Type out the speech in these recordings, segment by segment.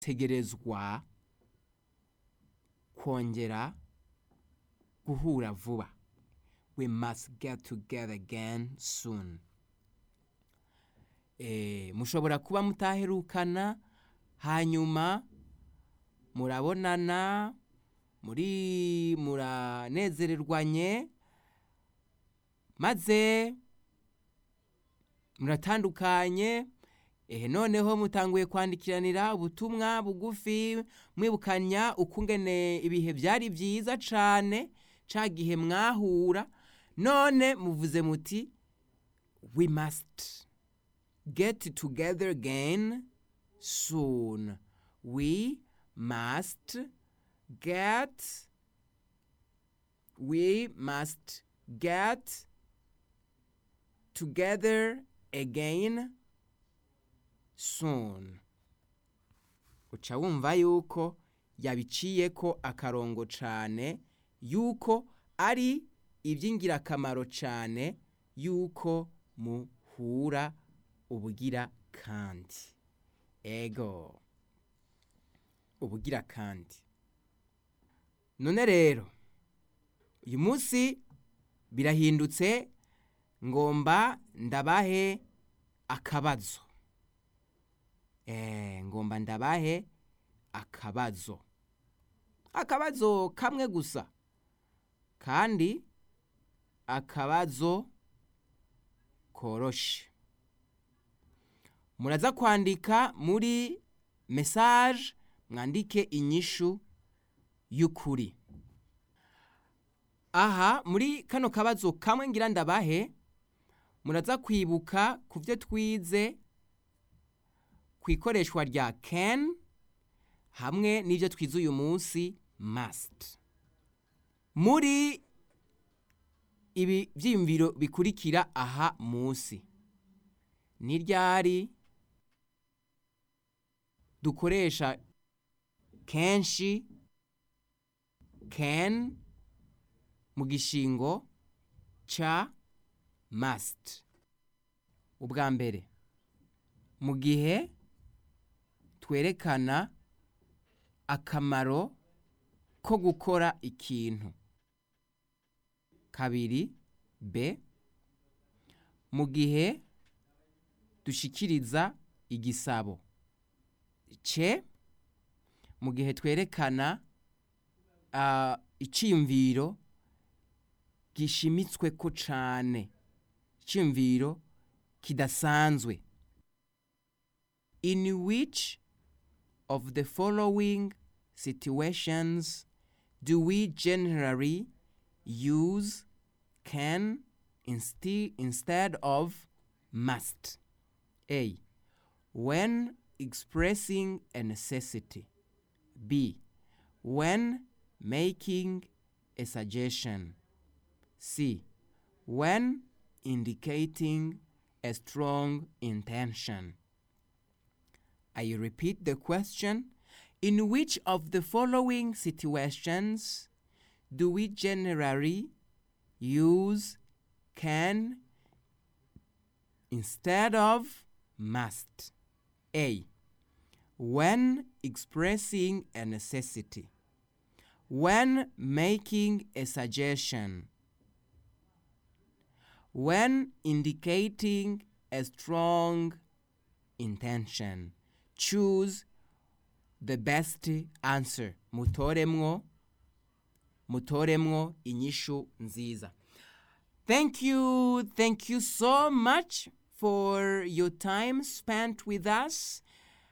tegerezwa kongera guhura vuba we must get together again soon eh, mushobora kuba mutaherukana hanyuma murabonana muri muranezererwanye maze muratandukanye ehe noneho mutanguye kwandikiranira ubutumwa bugufi mwibukanya ukungene ibihe byari byiza cane ca gihe mwahura none muvuze muti we must get together again soon we must get we must get together again soon uca wumva yuko yabiciyeko akarongo cane yuko ari iby'ingirakamaro cane yuko muhura ubugira kandi ego ubugira kandi none rero uyu munsi birahindutse ngomba ndabahe akabazo eh ngomba ndabahe akabazo akabazo kamwe gusa kandi akabazo koroshe muraza kwandika muri message mwandike inyishu y'ukuri aha muri kano kabazo kamwe ngira ndabahe muraza kwibuka ku byo twize ku ikoreshwa rya can hamwe n'ibyo twize uyu munsi must muri ibi byiyumviro bikurikira aha munsi ni ryari dukoresha kenshi can mu gishingo ca must ubwa mbere mu gihe twerekana akamaro ko gukora ikintu kabiri b mu gihe dushikiriza igisabo c mu gihe twerekana uh, iciyumviro gishimitswe ko cane iciyumviro kidasanzwe in which of the following situations do we generally use can insti- instead of must a when expressing a necessity b when making a suggestion c when indicating a strong intention I repeat the question. In which of the following situations do we generally use can instead of must? A. When expressing a necessity. When making a suggestion. When indicating a strong intention. choose the best answer mutoremwo mutoremwo inyishu nziza thank you thank you so much for your time spent with us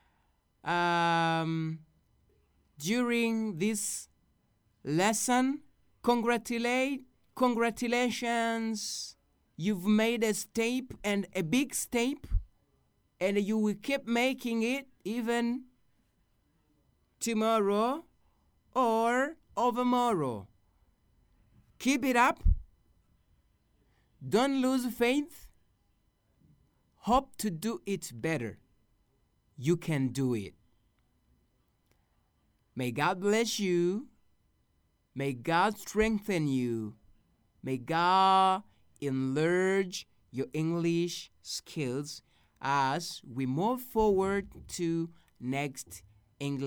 um, during this lesson congratulate congratulations you've made a step and a big step and you will keep making it even tomorrow or overmorrow. Keep it up. Don't lose faith. Hope to do it better. You can do it. May God bless you. May God strengthen you. May God enlarge your English skills as we move forward to next English